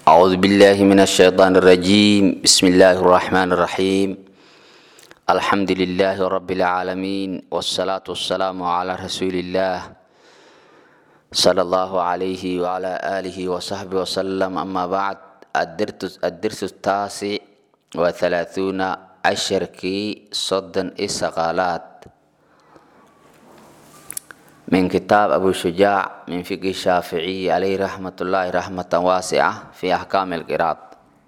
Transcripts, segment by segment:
أعوذ بالله من الشيطان الرجيم بسم الله الرحمن الرحيم الحمد لله رب العالمين والصلاة والسلام على رسول الله صلى الله عليه وعلى آله وصحبه وسلم أما بعد الدرس, الدرس التاسع وثلاثون عشر كي صدا إسقالات من كتاب أبو شجاع من فقه الشافعي عليه رحمة الله رحمة واسعة في أحكام القراءة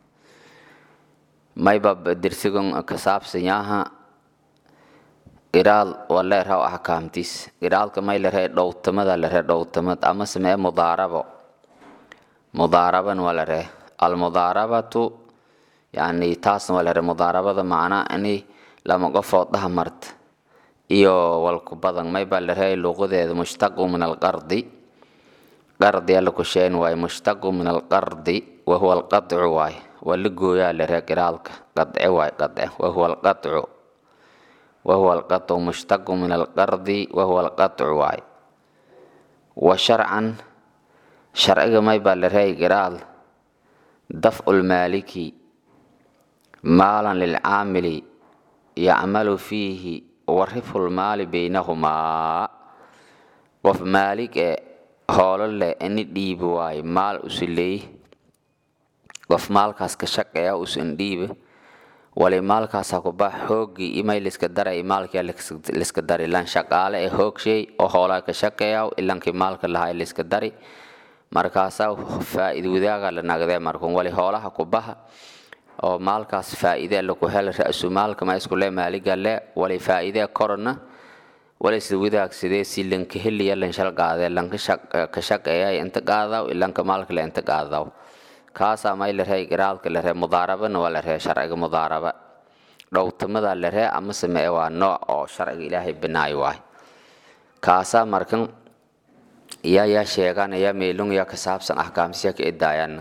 ما يبقى درسكم كساب سنياها قراءة ولا يرهو أحكام تيس قراءة كما يلره دوتمد ولا دوتمد أما سمع مضاربة مضاربا ولا ره المضاربة يعني تاس ولا ره مضاربة معناه أني لما قفوت ده مرت iyo walku badan may baa la rahay luqadeeda mushtaqu min alqardi qardi alla ku sheen waaye mushtaqu min alqardi wa huwa alqadcu waaye waa la gooyaa la rahay qiraalka qadce waaye qadce wa huwa alqadcu wa huwa alqadcu mushtaqu min alqardi wa huwa alqadcu waaye wa sharcan sharciga may baa la rahay qiraal dafcu lmaaliki maalan lilcaamili yacmalu fiihi warifu lmaali baynahumaa qof maalig ee hoolo leh ini dhiibi waayo maal usileey qof maalkaas ka shaqeeya usan dhiibe wali maalkaasa kuba xoogii imay liska daray maalkia liska dari lan shaqaale ee hoogshay oo hoolaa ka shaqeeya ilankii maalka lahaa liska dari markaasaa faa'iid wadaaga la nagdee markun wali hoolaha kubaha oo maalkaas faa'iide laku hel ra-sumaalka ma iskule maaliga le wali faa'iide korona wali sida wadaagsadee si lanka heliya lan shal qaadee lanka ka shaqeeya inta qaadaw ilanka maalka le inta qaadaw kaasaa may la ree giraalka la ree mudaarabana waa la ree sharciga mudaaraba dhowtamada la ree ama samee waa nooc oo sharciga ilaahay binaayo waay kaasaa markan yaa yaa sheeganaya meelung yaa ka saabsan axkaamsiya ka idaayana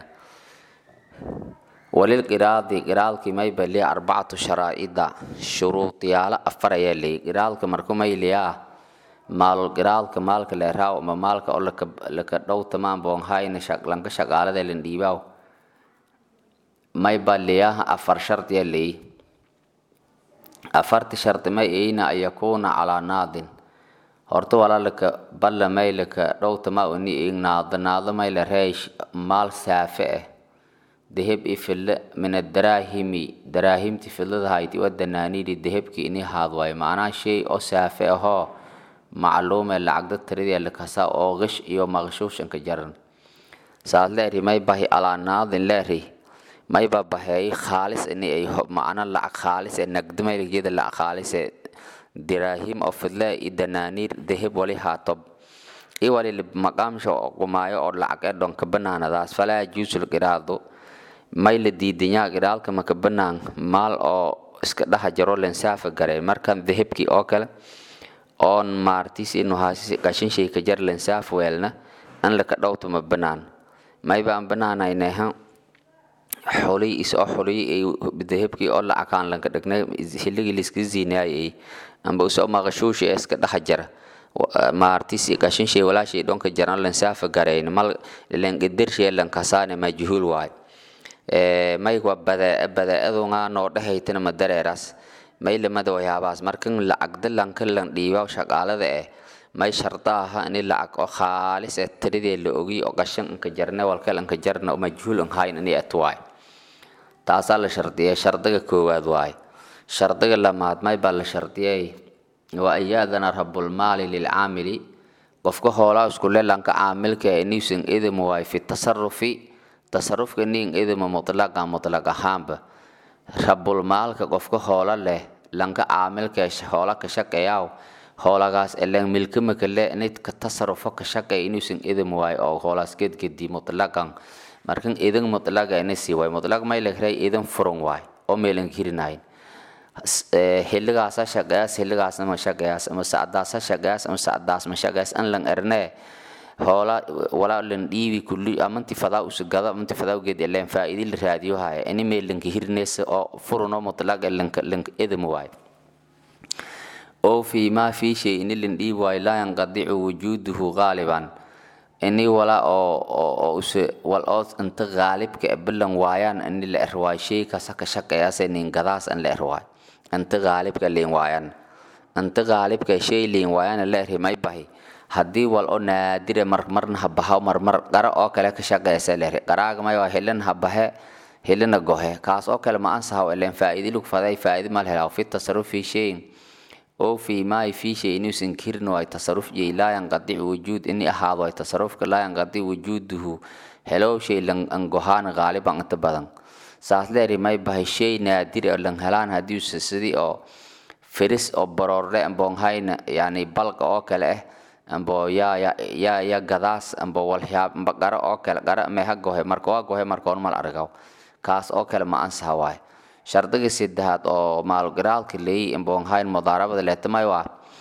walilqiraadi qiraalkii may baliya arbacatu sharaa'ida shuruudiyaalo afar ayaa leeyay qiraalka marku mayliyaa maalul qiraalka maalka leeraaw ama maalka oo laka dhow tamaan boonhayna lanka shaqaalada lan dhiibaaw may baliyaa afar shardiya leeyay afarti shardi may eyna an yakuuna calaa naadin horta walaa laka balla may laka dhow tamaa oni eeg naado naado may la reesh maal saafe ah daheb i fille min adaraahimi daraahimti filladahayti wa danaaniiri dahebki ini haad waayo macnaha shay oo saafe ahoo macluume lacagda tiradii lakasa oo qish iyo maqshuushanka jaran saad leeri may bahi alaa naadin leeri may ba baheey khaalis ini ay macna lacag khaalis ee nagdimayjeeda lacag khaalis ee diraahim oo fidle i danaaniir daheb wali haatob i wali maqaamsha qumaayo oo lacag ee dhonka banaanadaas falaa juusul qiraado may la diidanyaa qiraalka maka banaan maal oo iska dhaha jaro lensaafa garay markan dahabkii oo kale oon maartis inuhaasi qashinshay ka jar lensaaf weelna an laka dhowto ma banaan may baan banaanayneha xoliy isoo xoliy ay dahabkii oo lacakaan lanka dhagnay hilligii liska ziinaayay amba usoo maqashuushi ee iska dhaha jara maartis qashinshay walaashay dhonka jaran lensaafa garayn mal lenqadirshay lankasaane majhuul waayo may waa badaa-adunga noo dhehaytana ma dareeraas may lamada waxyaabahaas markan lacagda lanka lan dhiiba shaqaalada eh may sharda aha ini lacag oo khaalis ee tiradee la ogiy oo qashan inka jarne walkal inka jarna oo majhuul in hayn ini at waay taasaa la shardiyay shardiga koowaad waay shardiga lamaad may baa la shardiyay waa iyaadana rabulmaali lilcaamili qofka hoolaa iskule lanka caamilka inuusan idim waay fi tasarufi tasarufka nin idima mutlaqa mutlaq ahaanba rabulmaalka qofka hoola leh lanka caamilka hoola ka shaqeeyaw hoolagaas elan milkamaka le nidka tasarufo ka shaqeey inuusan idim waayo oo hoolaas gedgedi mutlaqan markan idin mutlaqa ina sii waay mutlaq may lakray idin furun waay oo meelan kirinayn xilligaasa shaqeeyaas xilligaasna ma shaqeeyaas ama sacdaasa shaqeeyaas ama sacdaas ma shaqeeyaas an lan ernee hoola walaa lan dhiibi kulli amanti fadaa usugada amanti fadaa geed eleen faa'iidi la raadiyo haya ini meel lanka hirneysa oo furuno mutlaq lanka lanka edam waay oo fi ma fi shay ini lan dhiibi waayo laa yanqadicu wujuuduhu qaaliban ini wala oo oo use wal oo inta qaalibka bilan waayaan ini la erwaay shay kasa ka shaqeeyaas nin gadaas an la erwaay inta qaalibka leen waayaan inta qaalibka shay leen waayaan la erhi may bahi haddii wal oo naadire mar marna habaha mar mar qara oo kale ka shaqeeysa la erhi qaraaga may waa helan habahe helana gohe kaas oo kale ma ansaha ileen faa'iidi lug faday faa'iidi mal helaa fi tasarruf fi shayin oo fi ma fi shay inuusan kirin waa tasarruf jey laa yanqadi wujuud ini ahaado ay tasarrufka laa yanqadi wujuuduhu helow shay lan angohaan qaaliban inta badan saas leeri may bahay shay naadir oo lan helaan haddii sidii oo firis oo baroorle amboonhayna yani balqa oo kale ah ambo ya ya ya ya gadaas ambo walyaab amba qara oo kale qara meha gohe marka waa gohe marka on mal argaw kaas oo kale ma ansaha waay shardiga saddexaad oo maalgaraalka leeyi imboonhayn mudaarabada leetamay waa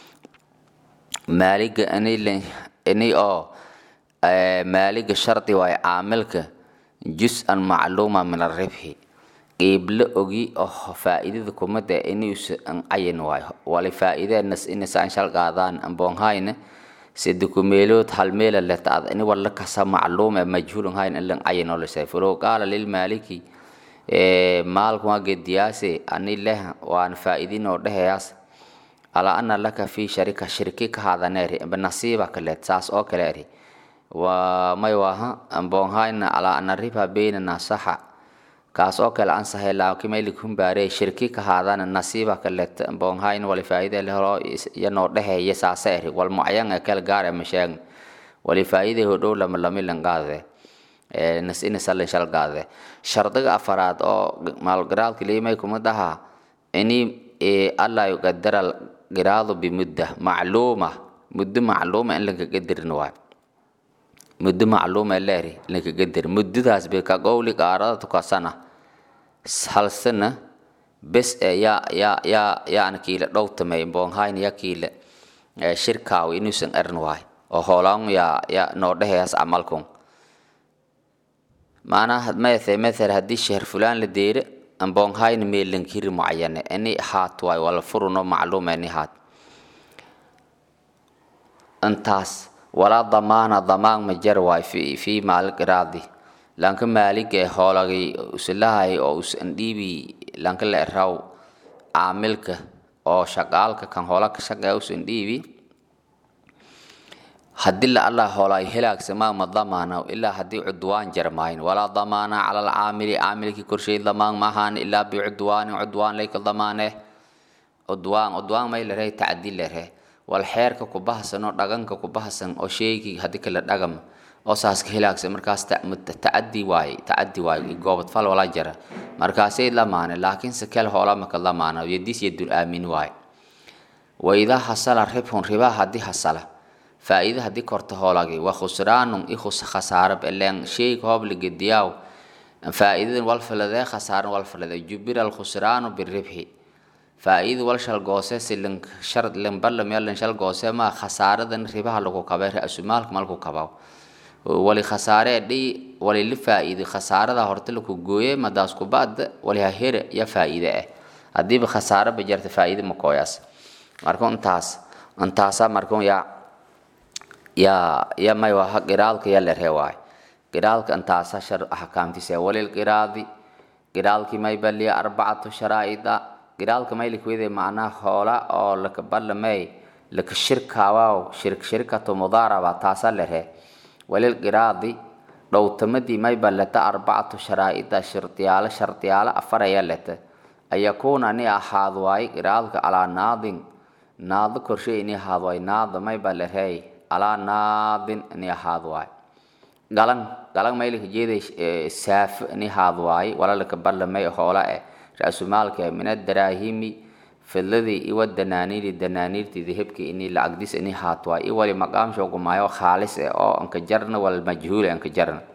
maaliga inay inay oo maaliga shardi waay caamilka jus-an macluuma min arribxi qiiblo ogi oo faa'iidada kumada inuusa an cayin waayo wali faa'iideenas inasaan shal qaadaan imboonhayna sida kumeelood hal meela leta ini wala kasa macluum ee majhuulun hayn in lan cayin oo lisay fulow qaala lilmaaliki maalku waa gediyaase ani leh waan faa'iidin oo dhehayaas alaa ana laka fi sharika shirki ka haadaneeri nasiiba kaleed saas oo kale eri waa may waaha amboonhayna alaa ana riba baynana saxa kaas oo kale ansahay laakiin maylik humbaare shirki ka haadana nasiiba kaleed amboonhayn wali faa'iide lehelo yanoo dheheeye saasa eri wal mucayan ee kale gaar ee masheegn wali faa'iide hodhow lama lamilan qaadee nasinasallin shalgaade shardiga afaraad oo maalgaraalka liimay kuma dhaha ini alla yuqadara giraadu bimudda macluuma muddo macluuma in laga qadarin waay muddo macluuma leeri laga qadar muddadaas bay ka qowli qaarada tukasana hal sana bes ee yaa yaa yaa yaana kiila dhowtamay boonhayn ya kiila shirkaaw inuusan erin waay oo hoolaan yaa yaa noo dhehayaas camalkun maanaa maathe mathal haddii sheher fulaan la deere amboonhayna meelankiri mucayane ini haat waay wala furuno macluum ini haat intaas walaa damaana damaan ma jar waay fi fi maalgiraadi lanka maaliga ee hoolagay usilahay oo usan dhiibi lanka la eraw caamilka oo shaqaalka kan hoola ka shaqeeya usan dhiibi haddii la allah hoolay helaagsamaa ma damaana ilaa haddii cudwaan jarmaayn walaa damaana cala alcaamili caamilkii korshay damaan maahaan ilaa bicudwaanin cudwaan layka damaane cudwaan cudwaan may larey tacdi lare wal xeerka ku bahasan oo dhaganka ku bahasan oo sheegii haddii kala dhagam oo saaska helaagsa markaas tacadi waaye tacadi waaye goobad fal wala jara markaasay lamaane laakiinse kel hoola maka lamaana yadiis yadul aamin waaye waidaa hasala ribhun ribaa haddii hasala faa'iida haddii korta hoolagi waa khusraanun i khasaarab ileen sheyga hoob ligediyaaw faa'iidadan wal faladee khasaaran wal faladee jubira alkhusraanu biribxi faa'iida wal shal goose si lin shar lin ballam ya lin shal goose ma khasaaradan ribaha lagu kabay ra'sumaalka malku kabaw wali khasaare dhi wali li faa'iida khasaarada horta laku gooye madaas ku baad wali ha here ya faa'iida ah haddiiba khasaare ba jarta faa'iida ma kooyaas marka intaas intaasa marka yaa yaa ya may waa qiraalka ya lerhe waay qiraalka intaasa shar ahkaamtiisa walil qiraadi qiraalki may baliya arbacatu sharaa'ida qiraalka may likwede macnaha hoola oo laka ballamay laka shirkaawaw shirk shirkatu mudaaraba taasa lerhe walil qiraadi dhowtamadii may balata arbacatu sharaa'ida shardiyaalo shardiyaalo afaraya lete an yakuuna ni ahaad waay qiraalka calaa naadin naado korshe ini ahaad waay naado may balerhey alaa naadin ini ahaad waay galan galan maylika jeeday saafo ini ahaad waay walalaka ballamay hoola eh ra-sumaalka min adaraahimi fidladii iwa danaaniiri danaaniirtii dahabki ini lacagdis ini haat waay i wali maqaam shoogumaayo khaalis eh oo anka jarna wal majhuule anka jarna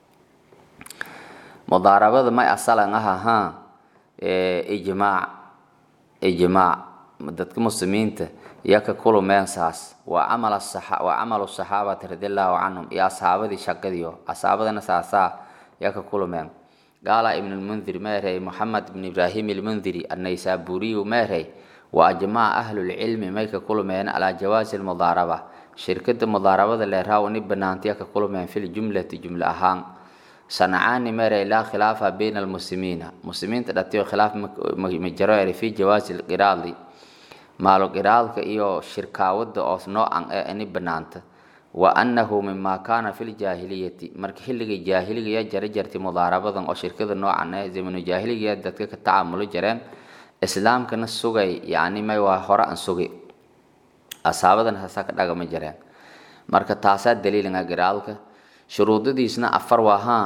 mudaarabada may asalan aha ha ijmaac ijmaac dadka muslimiinta yaka kulumeen saas waa camal waa camalu saxaabati radiallahu canhum iyo asxaabadii shaqadiyo asxaabadana saasaa yaka kulumeen qaala ibn lmundir meerey moxamed ibn ibraahim ilmundiri annaysaburiyu meerey wa ajmaca ahlulcilmi may ka kulmeen calaa jawaasi lmudaaraba shirkada mudaarabada leeraaw ini banaantiya ka kulmeen fil jumlati jumla ahaan sancaani mere laa khilaafa bayna almuslimiina muslimiinta dhatiyo khilaaf ma jaro eri fi jawaasi lqiraadi maalo qiraadka iyo shirkaawada oo noocan ee ini banaanta wa annahu mima kaana fi ljaahiliyati marka xilligii jaahiliga jara jartay mudaarabadan oo shirkada noocan ee zamanu jaahiliga dadka ka tacaamulo jareen islaamkana sugay yani may waa hore aan sugay asaabadan hasa ka dhagama jareen marka taasaa daliilinga qiraadka shuruudadiisna afar waahaa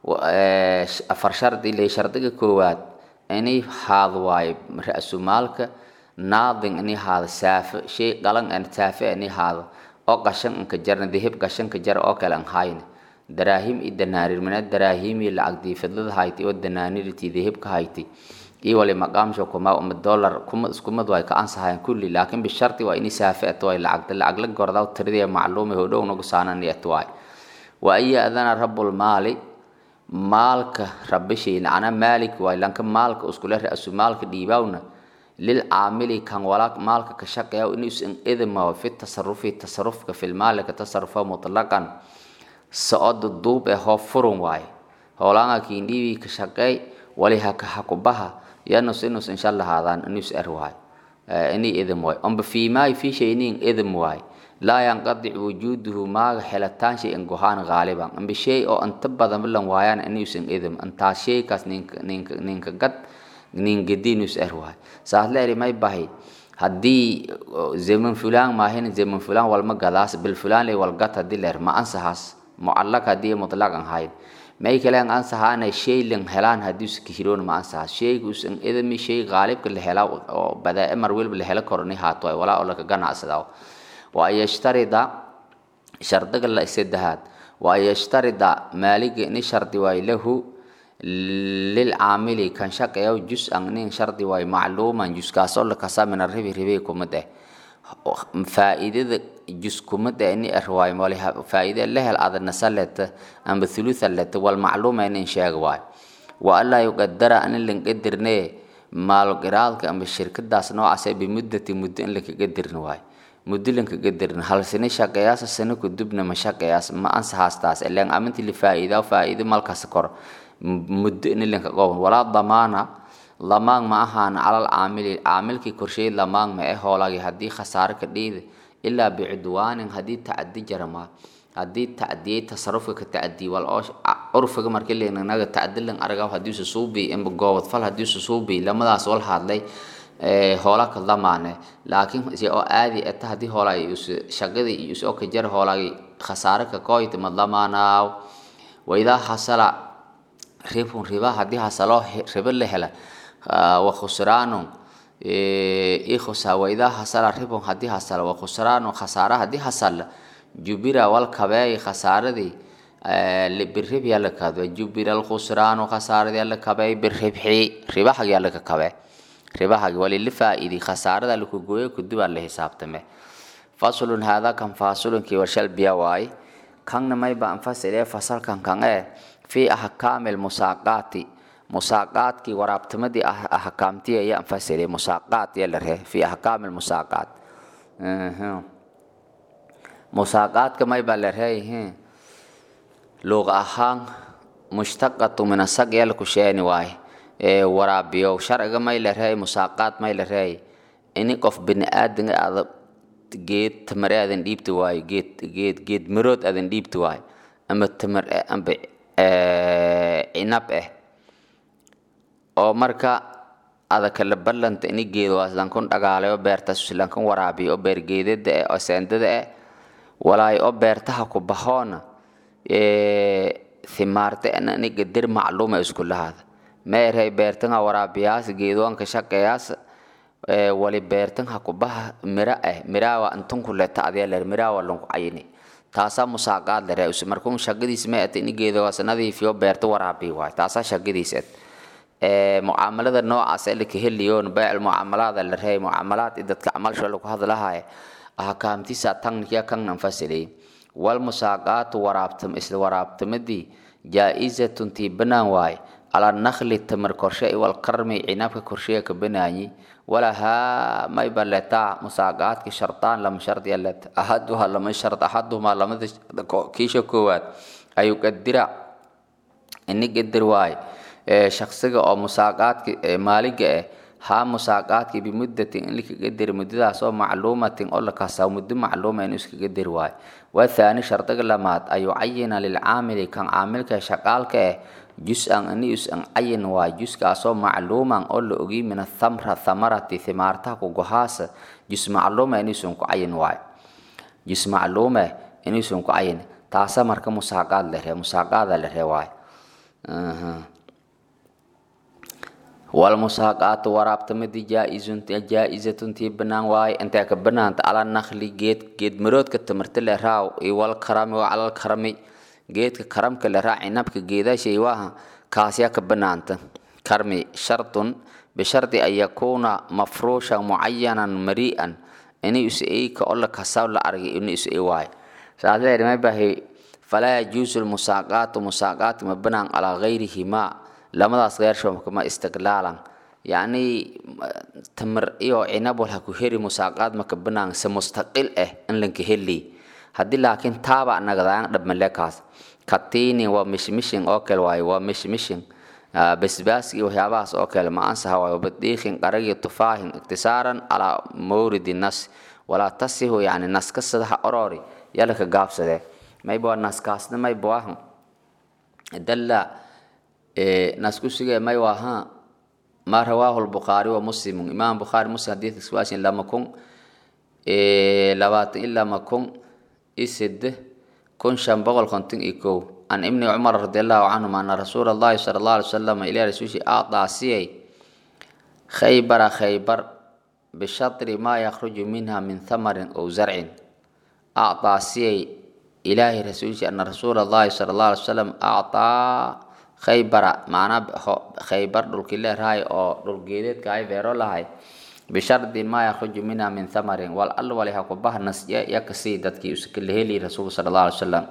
afar shardi le shardiga koowaad inay haad waayo ra-sumaalka naadin inay haado saafe shay qalan an saafe inay haado oo qashan inka jarna dihib qashanka jar oo kale an hayna daraahim iyo danaarir mina daraahim iyo lacag diifadlada hayti oo danaaniriti dihibka hayti iyo wali maqaamsho kuma uma dollar kuma iskumad way ka ansahayan kulli laakiin bisharti waa inay saafe ato way lacag lacag la gordaa tiradiya macluumi hodhow nagu saanan iyo atwaay wa iya adana rabbul maali maalka rabishay lacana maalik waay lanka maalka iskule ra-su maalka dhiibawna lil caamili kan walaaq maalka ka shaqeeya inuusan idmaw fi tasarufi tasarufka fil maali ka tasarufa mutlaqan socod duub ee hoo furun waaye hoolaanga kiindhiibi ka shaqeey wali haka hakubaha yanus inus insha allah haadaan inus er waay ini idm waay amba fiimaay fi shaynin idm waay laa yanqadic wujuuduhu maaga xelataan shay in gohaan gaaliban amba shay oo inta badan bilan waayaan inuusan idm intaa shaykaas ninka ninka ninka gad ningedinus er waay saas leeri may bahay haddii zaman fulaan maahin zaman fulaan walma gadaas bil fulaan lay walgat haddii leer ma ansahaas mucallaq haddii mutlaqan hayn may kale an ansahaana shay lan helaan haddii usa kahiroon ma ansahaas shayga usan idami shay qaalibka la helaa oo badaa mar welba la helo koroni haato ay walaa oo laka ganacsadaa wa an yashtarida shardiga la saddexaad wa an yashtarida maaliga ni shardi waay lahu lilcaamili kan shaqeeya jus-an nin shardi waay macluuman juskaasoo lakasa min aribi ribi kumid eh faa'iidada jus kumid eh ini er waay mali faa'iide lehel adana saleta amba thulutha leta wal macluuma inin sheega waay wa allaa yuqadara anin lanqadirne maal qiraadka amba shirkadaas noocaase bimuddati muddo in lakaga dirin waay muddo lankaga dirin hal sini shaqeeyaasa sano kudubna ma shaqeeyaas ma ansahaastaas ilan aminti lifaa'iida faa'iide malkaas kor muddo in linka qowan walaa damaana lamaan ma ahaan calal caamili caamilkii korsheey lamaan ma eh hoolagi haddii khasaare ka dhiida ilaa bicudwaanin haddii tacadi jarama haddii tacdiyey tasarufka ka tacdiyey wal oo curfiga markii leenanaga tacdilan aragaw haddii usa suubi imba goobad fal haddii usa suubi lamadaas wal hadlay hoola ka damaane laakiin si oo aadi eta haddii hoolay shaqadii iyo usoo ka jar hoolagi khasaare ka kooyta ma damaanaaw waidaa hasala ribun riba haddii hasalo ribo la hela wa khusraanun ikhusa waidaa hasala ribun haddii hasala wa khusraanun khasaara haddii hasala jubira wal kabeey khasaaradii birib yaa la kadba jubira alkhusraanu khasaaradii yaa la kabeey biribxi ribahag yaa laka kabe ribahag walili faa'iidi khasaarada laku gooyo kudubaa la xisaabtame faslun haadaa kan faasulunkii warshal biya waaye kanna mayba anfasile fasalkan kan ee fi ahkaami lmusaaqaati musaaqaadkii waraabtimadii ahkaamtii ayaa anfasile musaaqaat yaa la rehe fi ahkaami lmusaaqaat musaaqaadka mayba la reeyihiin luuqa ahaan mushtaqatu min asag yaa laku sheeni waaye ee waraabiyo sharciga may la reey musaaqaad may la reey ini qof bini aadanga aada geed tamare aadan dhiibti waayo geed geed geed marood aadan dhiibti waayo ama tamar amba cinab eh oo marka ada kala ballanta ini geedo lankun dhagaalayo beertas lankun waraabiyo oo beergeedada eh oo seendada eh walaay oo beertaha ku bahoona thimaarte ana ini gadir macluuma isku lahaada meerhay beertan ha waraabiyaas geedoonka shaqeeyaas wali beertan ha ku baha mira eh miraawa antun ku leta adee ler miraawa lanku cayini taasaa musaaqaad lere use markuu shaqadiis ma ete ini geedowaas nadiifiyo beerta waraabi waay taasaa shaqadiis et mucaamalada noocaas ee laka heliyoon bayc mucaamalaada la reey mucaamalaad i dadka camalsho lagu hadlahaye ahkaamtiisa tankiya kannan fasilay wal musaaqaatu waraabtam isla waraabtamadii jaa-izatun tii banaan waaye calaa nakli tamar korshe iwalkarmi cinabka korsheya ka banaayi walahaa may baletaa musaaqaadki shardaan lama shardiya let ahaduha lama shard ahaduhumaa lamada kiisha koowaad ayuu qadira ini qadir waaye shaksiga oo musaaqaadki maaliga ah haa musaaqaadki bimuddatin in laka qadiri muddadaas oo macluumatin oo la kasaa muddo macluuma inuu iska qadiri waayo wathaani shardiga lamaad ayuu cayina lilcaamili kan caamilka shaqaalka ah jus-an ini us-an cayin waayo juskaasoo macluuman oo la ogiy min athamra thamarati thimaartaha kugohaasa jus macluuma inuusan ku cayin waayo jus macluume inuusan ku cayin taasa marka musaaqaad la ree musaaqaada la ree waayo walmusaaqaatu waraabtamadi jaa-izatuntii banaan waaye intee ka banaanta ala nakli geed geed maroodka tamarta le raaw iwal karami waa calal karami geedka karamka le raa cinabka geedashay waaha kaasyaa ka banaanta karmi shardun bishardi an yakuuna mafruushan mucayanan mari'an ini is-eyka oo la kasaw la argay ini is-ey waaye saasleer ma bahay falaa yajuusu lmusaaqaatu musaaqaatu ma banaan calaa gayrihimaa lamadaas geershoomka ma istiqlaalan yacni tamar iyo cinab walha ku heri musaaqaad maka banaan se mustaqil ah in lanka heli haddii laakiin taaba nagadaan dhabmalekaas katiini waa mishmishin oo kale waaye waa mishmishin basbaas iyo waxyaabahaas oo kale ma ansaha waayo badiikin qaragi tufaahin iktisaaran calaa mawridi nas walaa tasihu yani naska sadaha orori yalaka gaabsadee mayba naskaasna mayba waahan dalla naskusiga may waaha ma rawaahu lbukhaari wa muslimu imaam bukhaari muslim hadiiska waasin lama kun labaatan ilaa ma kun isede kun shan boqol konton iyo kow can ibni cumar radi allahu canhum ana rasuula allahi sala allah alay wasalam ilah rasuushi aadaa siyay khaybara khaybar bishatri maa yakhruju minha min thamarin ow zarcin aadaa siyay ilaahi rasuushi ana rasuula allahi sala allah alay wasalam aadaa khaybara macnaa khaybar dhulkii leerahay oo dhulgeedeedka ay beero lahay bishardi maa yakhruju minha min thamarin wal al wali ha ku bahnas yakasii dadkii uskala heli rasuulka sala allah alay wasalam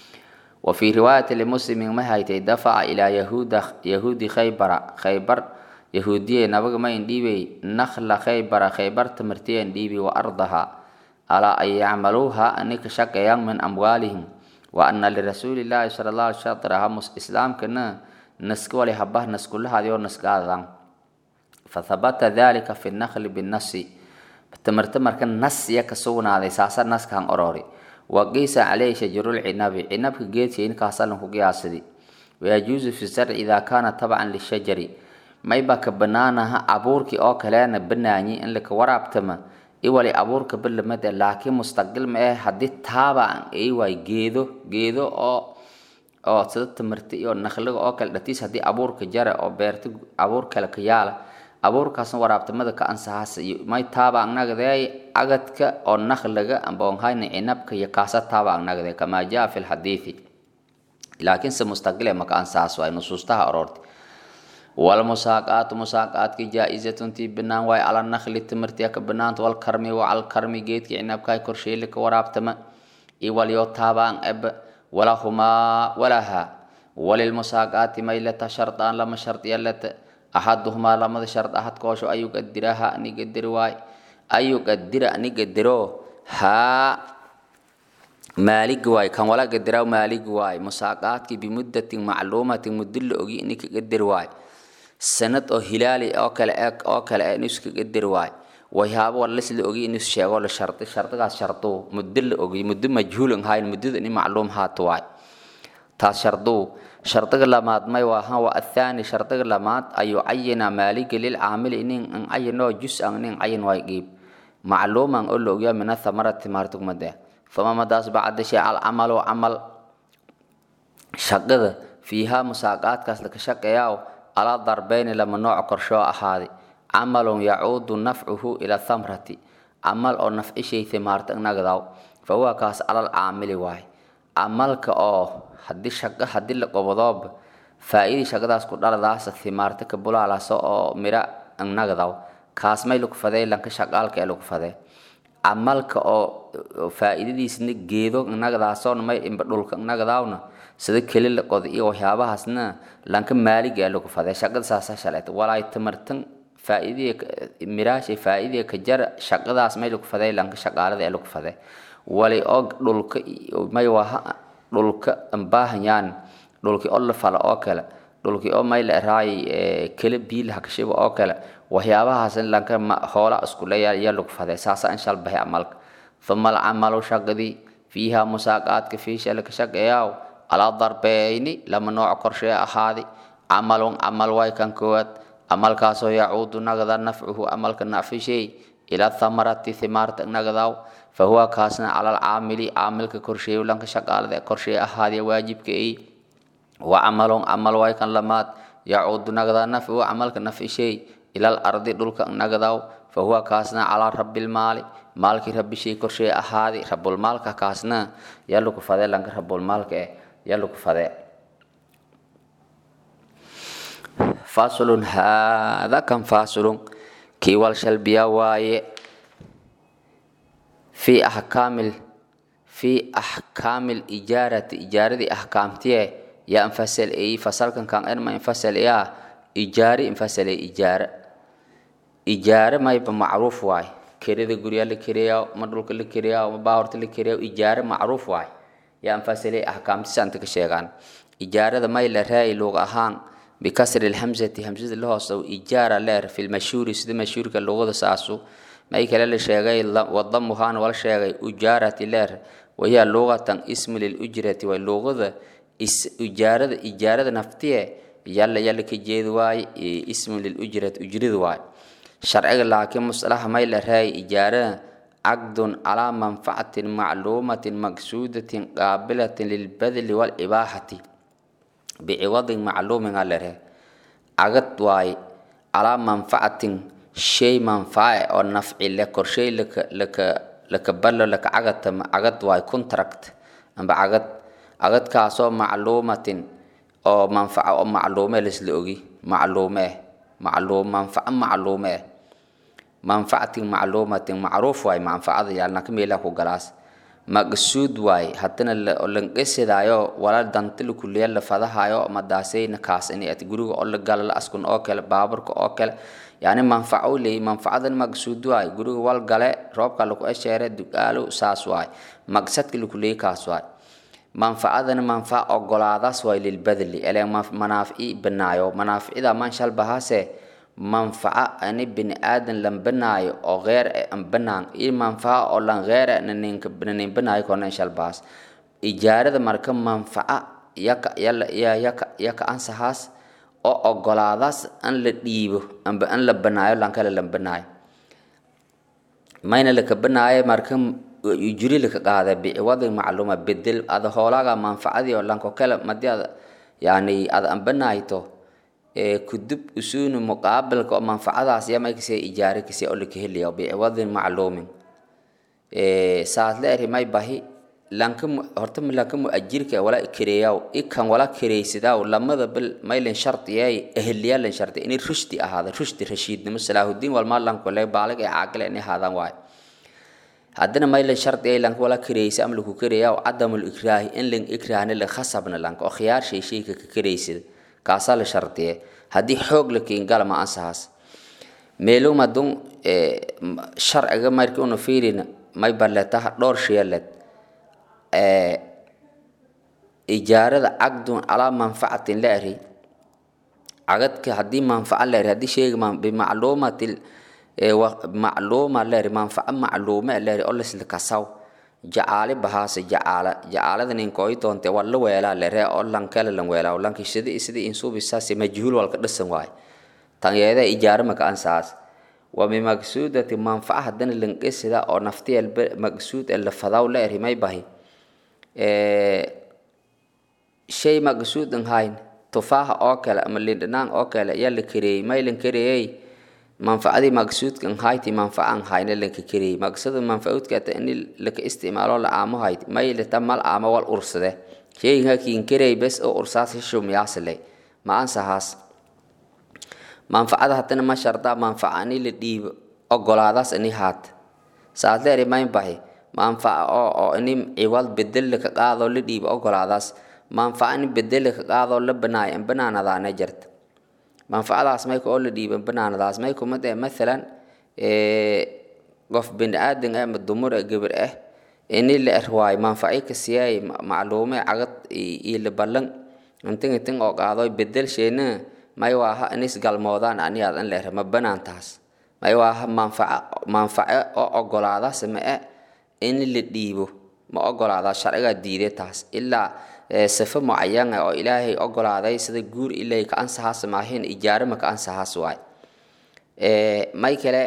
wa fii riwaayati limuslimin ma haytay dafaca ilaa yahuuda yahuudi khaybara khaybar yahuudiye nabaga ma indhiibay nakhla khaybara khaybar tamartiya indhiibi wa ardaha alaa an yacmaluuha anika shaqeeyaan min amwaalihim wa ana lirasuuli llaahi sala allah alay shatraha islaamkana naska wali habah naskulahadio naskaadan fathabata dalika fi nakli binasi tamarta marka nas ya ka sugnaaday saasa naskaan orori wa qiisa caleyhi shajarulcinabi cinabka geedka inkaasalan ku qiyaasadi wayajuusu fi zarci idaa kaana tabcan lishajari mayba ka banaanaha abuurkii oo kaleena banaanyi in laka waraabtama iwali abuurka balamade laakiin mustaqil ma eh haddii taabaan ay waay geedo geedo oo oo sida tamarta iyo nakliga oo kale dhatiis haddii abuurka jara oo beerta abuur kale ka yaala abuurkaasna waraabtamada ka ansahaas iyo may taaba anagdee agadka oo nakliga amboonhayna cinabka iyo kaasa taaba anagdee kamaa jaa fi lxadiidi laakiinse mustaqile maka ansahaas waay nusuustaha aroorti walmusaaqaatu musaaqaadki jaa-izatun tii banaan waay cala nakli timirtiya ka banaanta walkarmi wa calkarmi geedki cinabkaay korsheeli ka waraabtama iwalyo taabaan eb walahumaa walaha walilmusaaqaati maylata shardaan lama shardiya lata axaduhumaa lamada shard ahad koosho ayuu qadiraha ani qadiri waay ayuu qadira ani qadiro haa maaligi waay kan wala qadiraw maaligi waay musaaqaadki bimuddatin macluumatin muddo la ogi ini ka qadiri waay sanad oo hilaali oo kale eg oo kale eh inuu iska qadiri waay waxyaabo walis la ogi inuu sheego la shardi shardigaas sharduu muddo la ogi muddo majhuulan hayn muddada ini macluum haato waay taas sharduu shardiga lamaad may waahan waa athaani shardiga lamaad ayuu cayina maaliga lilcaamili inin an cayinoo jus-an inin cayin waay qiib macluuman oo la ogyaa min athamarati maartugmade fama madaas bacda shay alcamalu camal shaqada fiihaa musaaqaadkaas laka shaqeeyaa alaa darbeyni lama nooc korshoo ahaaday camalun yacuudu nafcuhu ila thamrati camal oo nafcishay thimaarta nagdaw fa huwa kaas alal caamili waay camalka oo haddii shaqo haddii la qobodooba faa-idii shaqadaas ku dhaladaasa thimaarta ka bulaalaasa oo mira nagdaw kaas may lagu fadee lanka shaqaalka ee lagu fadee camalka oo faa'iidadiisna geedo nagadaasona may imba dhulka nagadaawna sida keli la qod iyo waxyaabahaasna lanka maaliga lagu faday shaqada saasa shaleeta walaay tamartan faa'iidii miraashay faa'iidii ka jar shaqadaas may lagu faday lanka shaqaalada ee lagu faday wali og dhulka may waha dhulka ambaahanyan dhulki oo la fala oo kale dhulki oo may la raay kala biil hakashiba oo kale waxyaabahaas lanka hoola isku leeyahay ayaa lagu faday saasa insha Allah bahay amalka thumma al-amalu shaqadii fiiha musaaqaadka fiisha la ka shaqeeyaa ala darbeyni lama nooc qorshe ahaadi camalun camal way kan koowaad camalkaasoo yacuudu nagada nafcuhu camalka nacfi shay ila thamarati thimaarta nagadaw fahuwa kaasna cala alcaamili caamilka korsheeyo lanka shaqaalada korsheey ahaadiya waajibka ay wa camalun camal way kan lamaad yacuudu nagada nafcuhu camalka nafci shay ila alardi dhulka nagadaw fahuwa kaasna calaa rabilmaali maalkii rabbi shay korsheey ahaadi rabulmaalka kaasna yaa lagu fadee lanka rabulmaalka eh yaa lagu fadee faslun haada kan faslun kii wal shalbiya waaye fi axkaamil fi axkaamil ijaarati ijaaradii axkaamtiye yaa infasal eyi fasalkan kan enma infasal eyaa ijaari infasal e ijaara ijaare mayba macruuf waay kerada guryaa la kereyaa ma dhulka la kereyaa ma baawarta la kereyaa ijaare macruuf waay yaa infasal e axkaamtisa anta ka sheegaan ijaarada may la raay luuq ahaan bikasri lhamzati hamsada la hoosow ijaara leer fi lmashhuuri sida mashhuurka luqada saasu may kale la sheegay wadamuhaan wala sheegay ujaarati leer wahiya luqatan ismu lilujrati way luqada ijaarada ijaarada naftiye yalla yalla ka jeedi waay ismu lilujrati ujrida waay sharciga laakiin musalaha may la raay ijaarada caqdun calaa manfacatin macluumatin maqsuudatin qaabilatin lilbadli walibaaxati biciwadin macluumin a lere cagad waay calaa manfacatin shay manfaace oo nafci le korshay laka laka laka ballo laka cagatama cagad waay contract amba cagad cagadkaasoo macluumatin oo manfaco oo macluume laisla ogi macluume eh macluum manfaco macluume eh manfacatin macluumatin macruuf waay manfacada yaalna ka meelaha ku galaas maqsuud waay haddana lanqesidaayo wala danta lakuliya la fadahayo madaasayna kaasini at guriga oo la gala la askun oo kale baaburka oo kale yani manfaco leey manfacadan maqsuud waay guriga wal gale roobka laku esheere dugaalo saas waay maqsadka lakuleey kaas waay manfacadana manfac ogolaadaas waay lilbadli ele manaafici banaayo manaaficida manshal bahaase manfaca ani bini aadan lan banaayo oo geer e an banaan iyo manfaca oo lan geer e nanin banaayo kona shalbaas ijaarada marka manfaca yaka yala ya yaka yaka ansahaas oo ogolaadaas an la dhiibo amba an la banaayo lan kale lan banaayo mayna laka banaayo marka ujuri laka qaada biciwadi macluuma bedel ada hoolaaga manfacadii oo lanko kale madi ada yani ada an banaayto kudub usunu muqaabilka oo manfacadaas yamay kasee ijaare kasee oo laka helaya biciwadin macluumin saas la eri may bahi lanka horta lanka muajirka wala kereeyaw ikan wala kereysidaw lamada bil maylen shartiyay ehliyaalan sharti inay rushdi ahaada rushdi rashiidnimo salaahudiin walmaa lanko le baalig ee caaqile inay ahaadaan waayo haddana maylan shardi ay lanka wala kereysa ama laku kereeyaw cadamul ikraahi in lan ikraahna la khasabna lanka oo khiyaar shay shayka ka kereysida kaasaa la shardiye haddii xoog la keengala ma ansahaas meeluma dun sharciga marki una fiirina may baletaha dhowr shayaled ijaarada caqdun calaa manfacatin la eri cagadka haddii manfaca la eri haddii shayga bimacluumati macluuma la eri manfaco macluume la eri oo lasla kasaw jacaali bahaase jacaala jacaalada ninkooy doonte waa la weelaa lere oo lankale lan weelaa lanki sidi sidi insuubisaasi majhuul walka dhisan waay tanyeeda ijaaro maka ansaas wa bimaqsuudati manfaca haddana lanqesida oo naftiyel maqsuud ee la fadaw la eri may bahi shay maqsuudan hayn tufaaha oo kale ama lindhanaan oo kale yaa la kareeyey may lan kareeyey manfacadii maqsuudkan hayti manfacan hayna lanka kareeyey maqsada manfacuudkata in laka isticmaalo la aamo hayti may lata mal aamo wal ursade shayga kiin kareey bes oo ursaas shumyaasle ma ansahaas manfacada haddana ma shardaa manfaca ani la dhiibo ogolaadaas ani haat saad leeri mayn bahi manfaca oo oo ini ciwad bedel ka qaado la dhiibo ogolaadaas manfaca in bedel ka qaado la banaayo in banaanadaana jirta manfacadaas mayka oo la dhiibo banaanadaas may kumid eh mathalan qof bini aadan ah ama dumar ah gabar ah ini la erwaayo manfaci ka siiyay macluume cagad iyo la ballan intin intin oo qaado bedel sheena may waaha inis galmoodaan aniyaad in la er ma banaantaas may waaha manfaca manface oo ogolaada samee in la dhiibo ma ogolaada sharciga diiday taas ilaa sifo mucayan ah oo ilaahay ogolaaday sida guur ilay ka ansaxaas maahin ijaaro ma ka ansaxaas waay may kale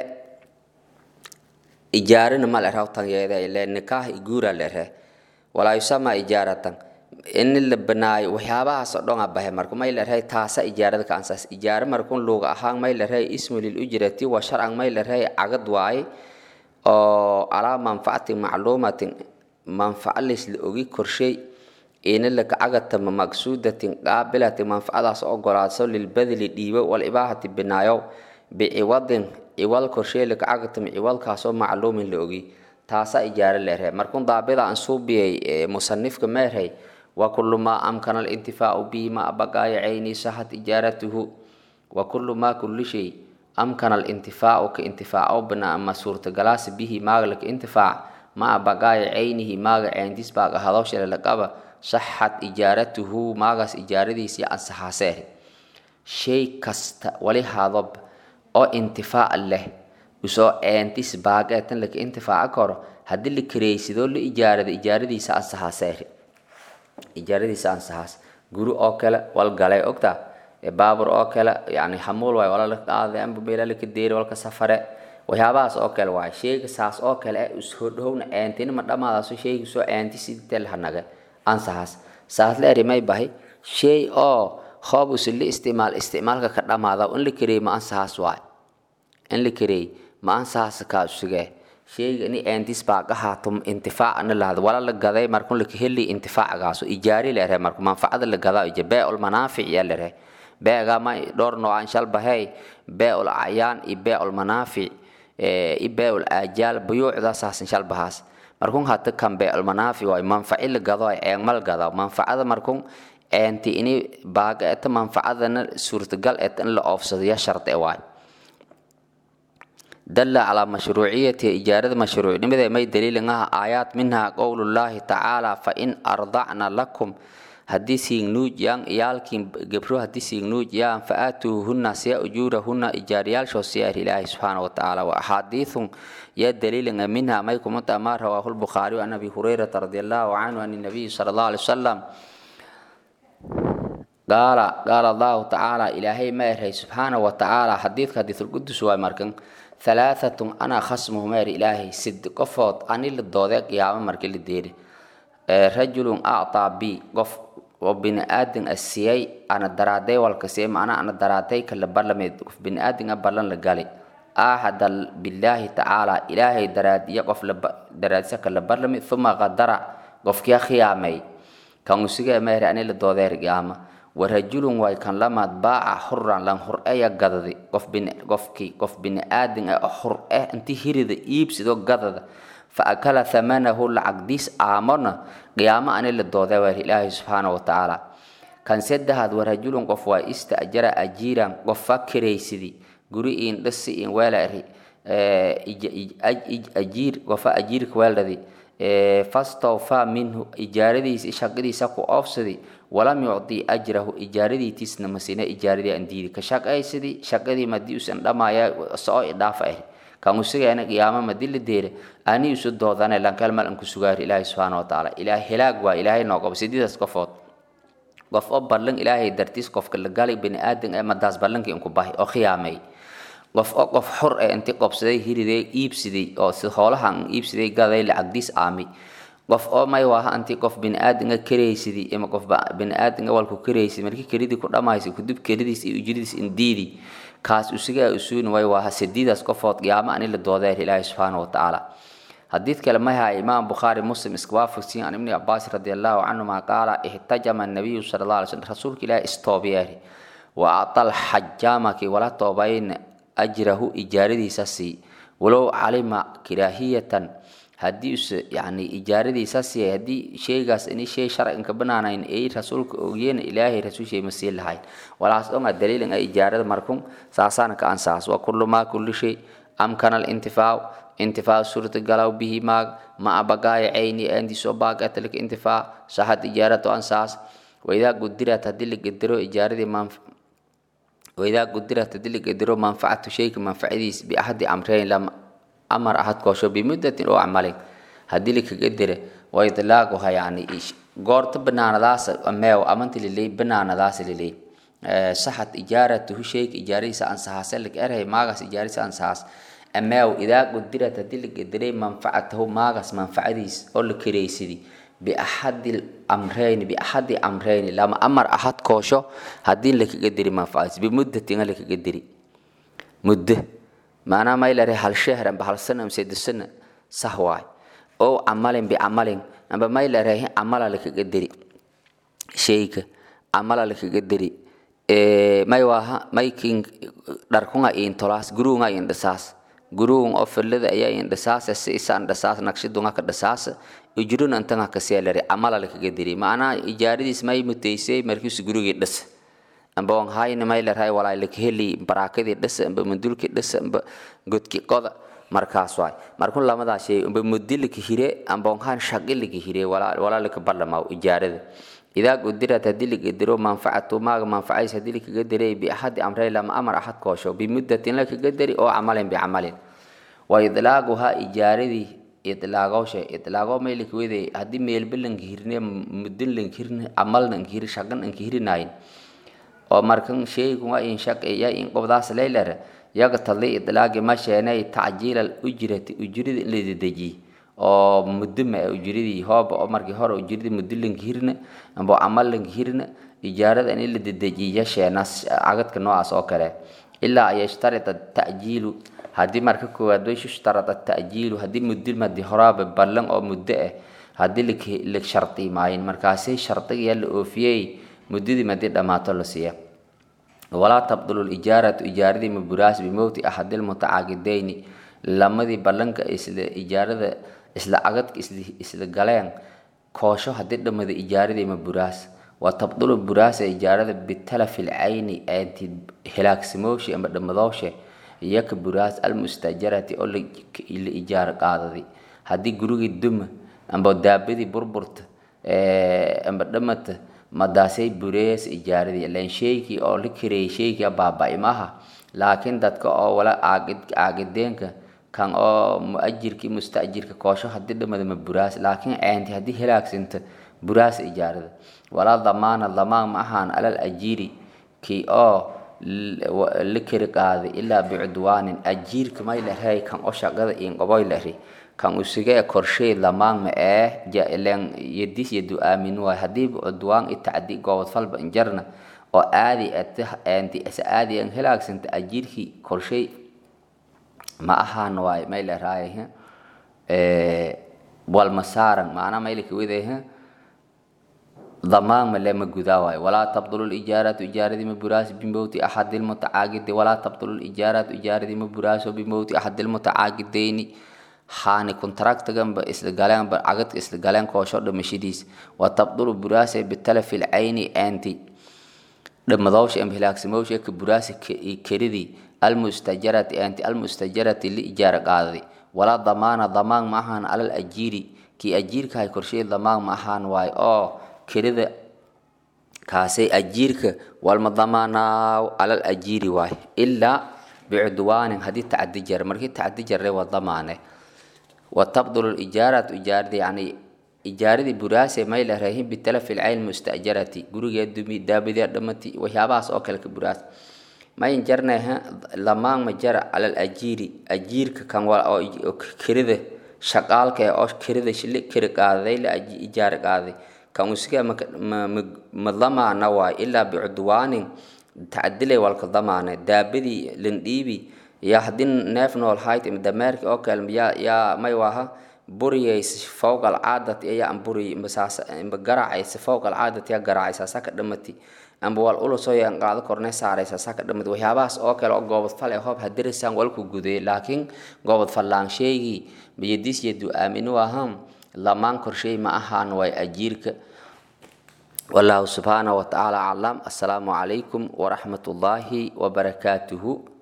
ijaarina ma leraw tanyeeda ile nikaah guura lere walaa yusama ijaaratan in la banaayo waxyaabahaas oo dhan a bahe marka may lerehay taasa ijaarada ka ansaas ijaaro markun luuga ahaan may lerehay ismu lil ujrati wa sharcan may lerehay cagad waaye oo alaa manfacatin macluumatin manfaca laysla ogi korshay ina laka cagatama maqsuudatin qaabilatin manfacadaas ogolaadso lilbadli dhiibo walibaahati binaayo biciwadin ciwal korshay laka cagatama ciwalkaasoo macluumin la ogi taasa ijaaro leerhe markun daabida aan suubiyay musanifka meerhay wa kullu maa amkana alintifaacu bihi ma abaqaaya cayni sahat ijaaratuhu wa kullu maa kulli shay amkana alintifaacu ka intifaaco bana ama suurtagalaasi bihi maaga laka intifaac ma abaqaaya caynihi maaga ceyntis baaga hadowshale laqaba saxat ijaaratuhu maagaas ijaaradiisii ansaxaaseeh shay kasta wali hadob oo intifaac leh usoo ceentis baageetan laka intifaaca karo haddii la kareysidoo la ijaarada ijaaradiisa ansaxaaseeh ijaaradiisa ansaxaas guri oo kale wal galay ogta baabur oo kale yani hamuul waay wala la qaaday amba meela laka deeri walka safare waxyaabahaas oo kale waay sheyga saas oo kale eh ushodhowna ceentina ma dhamaadaaso sheyga soo ceenti sidii lahanaga ansaxaas saas la eri may bahay shay oo hoob usili isticmaal isticmaalka ka dhamaada in la kareey ma ansaxaas waay in la kareey ma ansaxaas kaa usugee sheyga ini eentis baa ka haato intifaacna lahada wala la gaday markun laka heli intifaacgaaso ijaari leere marku manfacada la gadaa ija beecul manaafic yaa lere beega ma dhowr noocaan shal bahey beecul acyaan iyo beecul manaafic iyo beecul aajaal buyuucdaasaasn shal bahaas markun hata kan beecul manaafic waay manfaci la gado ay eegmal gada manfacada markun eenti ini baaga eta manfacadana suurtagal et in la oofsado ya shardi waay دل على مشروعية إجارة مشروع لماذا ما دليل أنها آيات منها قول الله تعالى فإن أرضعنا لكم حديثي نوج يان إيالكين قبرو حديثي نوج يان فآتوهن سيا أجورهن إجاريال شو سيار الله سبحانه وتعالى وأحاديث يا دليل أن منها ما يكون متأمار رواه البخاري وعن أبي هريرة رضي الله عنه عن النبي صلى الله عليه وسلم قال قال الله تعالى إلهي ما يرهي سبحانه وتعالى حديث حديث القدس ومركن ثلاثة أنا خصمه مار إلهي سد قفوت أني للدودة قيامة مركي للدير رجل أعطى بي قف وبن آدن السياي أنا درادي والكسيم أنا أنا درادي كلا برلمي قف بن آدن أبرلن لقالي أحد بالله تعالى إلهي دراد يقف لب دراد سكلا برلمي ثم غدر قف كيا خيامي كان سيجا مار أني للدودة قيامة warajulun way kan lamaad baaca xuran lan hur-eya gadadi qof bin qofkii qof bini aadin ah oo hur-eh intii hirida iibsido gadada fa akala thamanahu lacagdiis aamona qiyaamo ani la dooday waar ilaahay subxaana wa tacaala kan saddexaad warajulun qof waa istajara ajiiran qofa kiraysidi guri iin dhisi iin weelari ajiir qofa ajiirka weeldadi fastawfaa minhu ijaaradiisa shaqadiisa ku oofsadi walam yucdi ajrahu ijaaradiitiisna masina ijaaradii aan diidi ka shaqaysadii shaqadii madii usan dhamaya soo idhaafa ah kan usugaana qiyaamo madii la deere ani isu doodane lankal mal an ku sugaar ilaahay subxaana wa tacaala ilaah helaag waa ilaahay noo qabo sidiidaas qofood qof oo ballan ilaahay dartiis qofka la galay bani aadan ee madaas ballankii inku bahi oo khiyaamay qof oo qof xor ee intii qobsaday hiriday iibsiday oo si hoolahan iibsiday gaday lacagdiis aami qof oo may waaha anti qof biniaadinga karaysidii ama qof biniaadinga walku karaysid markii keridii ku dhamaysay kudib keridiis iyo ujridiis indiidi kaas usigaa usuuni way waaha sidiidaas qofood qiyaamo ani la doodeer ilaahi subxaana wa tacaala حديث كلمة إمام بخاري مسلم اسكوافسين عن ابن عباس رضي الله عنهما قال احتجم النبي صلى الله عليه وسلم رسولك لا استوبياري وأعطى الحجامك ولا توبين أجره إجاردي سسي ولو علم كراهية haddii use yani ijaaradiisaas yahay haddii sheygaas ini shay sharcigan ka banaanayn ay rasuulka ogyeena ilaahay rasuulshay ma sii lahayn walaas dhonga daliilin ay ijaarada markun saasaana ka ansaas wa kullu maa kulli shay amkana alintifaac intifaac suurtagalaw bihi maag ma abagaaya cayni aandi soo baagatalika intifaac saxad ijaaratu ansaas waidaa gudirat haddii la gedero ijaaradii manf waidaa gudirat haddii la gedero manfacatu shayka manfacadiis biaxadi amreyn lama amar ahad koosho bimuddatin oo camalin haddii lakaga dira wa idlaaquha yani goorta banaanadaas meew amanti liley banaanadaas liley saxad ijaaratuhu shayka ijaaradiisa ansahaase lag erhay maagaas ijaaradiisa ansahaas ameew idaa gudirat haddii la gediray manfacatahu maagaas manfacadiis oo la kareysidi biaxadi amreyni biaxadi amreyni lama amar ahad koosho haddii lakaga diri manfacadiis bimuddatin lakaga diri muddo maanaa maylare hal shehr amba hal sana amba sedde sana sah waay oo camalin bicamalin amba maylare camala lakaga diri shayka camala lakaga diri may waaha maykin dharkunga intolaas guruunga indhasaas guruun oo filada ayaa indhasaas si isaan dhasaas naqshidunga ka dhasaas ujrun antanga ka seelare camala lakaga diri maanaa ijaaradiis may muteysay markiisu gurigii dhas amba on hayna maylarhay walaa lakaheli baraakadii dhasa amba mandulkii dhasa amba godki qoda markaas waay markun lamadaa shay amba mudi laka hire amba on hayn shaqi laka hire walaa laka ballamaaw ijaarada idaa gudirat haddii lagadiro manfacatu maaga manfacays haddii lakaga diray biaxadi amrey lama amar axad koosho bimuddatin lakaga dari oo camalin bicamalin wa idlaaguhaa ijaaradii idlaagowshe idlaago may laka wede haddii meelba lanka hirne mudin lanka hirne camal lanka hiri shaqan lanka hirinayin oo markan sheygunga in shaqeeya in qobdaas leylere yaga tadli idlaagi ma sheenay tacjiilal ujrati ujrida in la dedejiy oo mudima ee ujridii hooba oo markii hore ujridii muddo lanka hirna amba camal lanka hirna ijaarada in la dedejiya sheenaas cagadka noocaas oo kale ilaa an yashtarita ta'jiilu haddii marka koowaad way ishtarada ta'jiilu haddii muddo madi horaaba ballan oo muddo ah haddii la shardi maayin markaasi shardiga la oofiyey muddadii madii dhammaato la siiya walaa tabdulu lijaaratu ijaaradii maburaas bimowti axadi lmutacaaqideyni lamadii ballanka isla ijaarada isla cagadka isla galeen koosho haddii dhammada ijaaradii maburaas wa tabdulu buraasa ijaarada bitalafi lcayni aanti hilaagsamowshe ama dhammadooshe iyaka buraas almustajarati oo la ijaaro qaadadi haddii gurigii duma amba daabadii burburta amba dhammata madaasay burees ijaaradii ilan sheykii oo la kareeyay sheykii baaba-i maaha laakiin dadka oo wala caagid caagideenka kan oo muajirkii mustajirka koosho haddii dhamada ma buraas laakiin ceenti haddii helaagsinta buraas ijaarada walaa damaana damaan ma ahaan alal ajiiri kii oo la kari qaaday ilaa bicudwaanin ajiirka may lahay kan oo shaqada inqoboy lahi kan usigee korshay lamaan ma ee jailen yadis yadu aamin waay haddii cudwaan itacdi goobod falba injarna oo aadi ati isa aadi an helaagsanta ajiirkii korshay ma ahaan waay may laraay walmasaaran maana maylaka wede ضمان ما لما جداوي ولا تبطل الإجارة إجارة مبراس بموت أحد المتعاقد ولا تبطل الإجارة إجارة مبراس بموت أحد المتعاقدين حان كونتراكت جنب إسلقالان بعقد إسلقالان كوشر دمشيديس وتبطل براس بالتلف العين أنتي لما ضوش أم هلاك سموش يك براس كردي المستجرة أنت المستجرة لإجارة قاضي ولا ضمان ضمان معهن على الأجيري كي أجير كاي كرشي ضمان معهن واي أو kirida kaasay ajiirka walma damaanaaw alal ajiiri waay ilaa bicudwaanin haddii tacadi jar markii tacadi jarre waa damaane wa tabdulu lijaaratu ijaarada yani ijaaradii buraase may la rahin bitalafi lcayn mustajarati gurigee dumi daabadee dhamati waxyaabahaas oo kale ka buraas mayn jarneha lamaan ma jara alal ajiiri ajiirka kan oo kirida shaqaalka ee oo kirida shili kiri qaaday la ijaara qaaday kan usiga ma damaana waay ilaa bicudwaanin tacadilay walka damaane daabadii landhiibi yaa haddii neef nool hayt dameerki oo kale yaa yaa may waha buriyaysa fowqa alcaadati ayaa an buriy masaasa imba garaacaysa fowqa alcaadati yaa garaacaysa saka dhamati amba wal ulusoo yaan qaado korne saaraysa saka dhamati waxyaabahaas oo kale oo goobad fale hoob hadirisaan walku guday laakiin goobad fallaan sheegii biyadiis yadu aaminu aham lamaan korshay ma ahaan way ajiirka والله سبحانه وتعالى أعلم السلام عليكم ورحمة الله وبركاته